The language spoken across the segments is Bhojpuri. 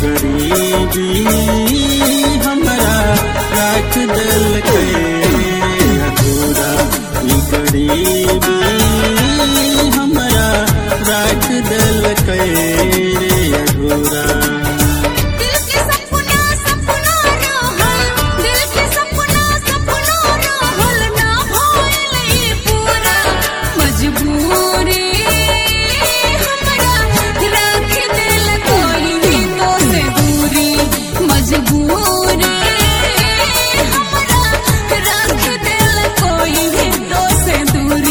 गरीबी हमरा राख दिल के अधूरा ई गरीबी हमरा राख दिल के अधूरा दिल के सपना सपना रहल दिल के सपना सपना रहल ना भइल ई पूरा मजबूरी हमरा राख दिल कोई तो से दूरी मजबूरी हमरा राख दिल कोई तो से दूरी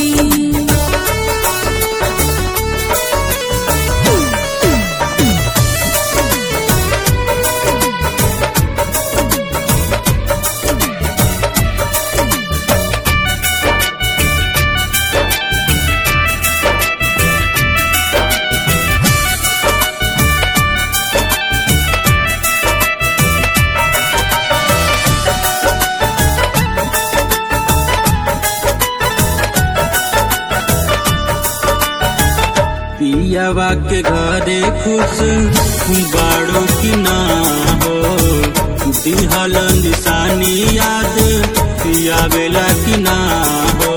पियावा के घरे खुश बाड़ो की ना हो दिहल निशानी याद पियावेला की ना हो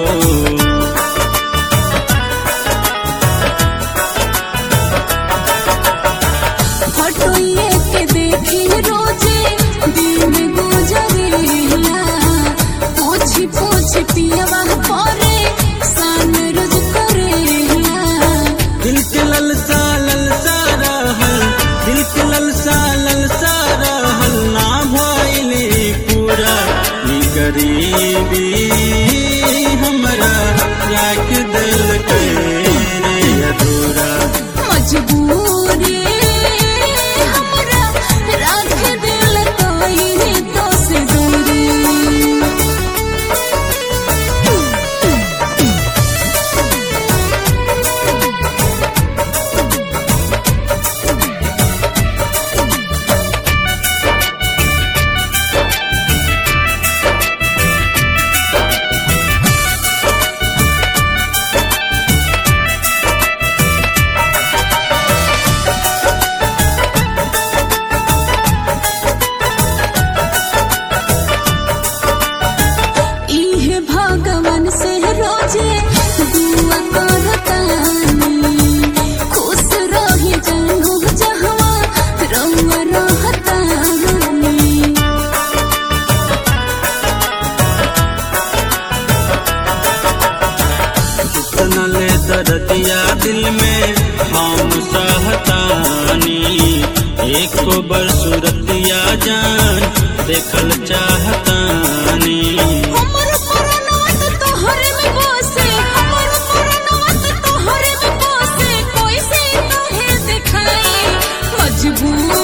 फटोइए के देखी रोजे दिन गुजरेला पोछी पोछी पियवा परे सान रोज करेला दिल के ललसा ललसा रहल दिल के ललसा ललसा रहल ना भइले पूरा ई गरीबी हमरा राख दिल के अधूरा मजबूरी हमरा राख दिल कोई तो से दूरी इहे भगवान से रोजे दुआ करतानी खुश रही जानू जहवा रउआ रहतानी कितना ले दर्दिया दिल में हम सहतानी एक को बरसुरतिया जान देखल चाहतानी हमर परनात तोहर में बसे हमर परनात तोहर में बसे कैसे तोहे दिखाई मजबूर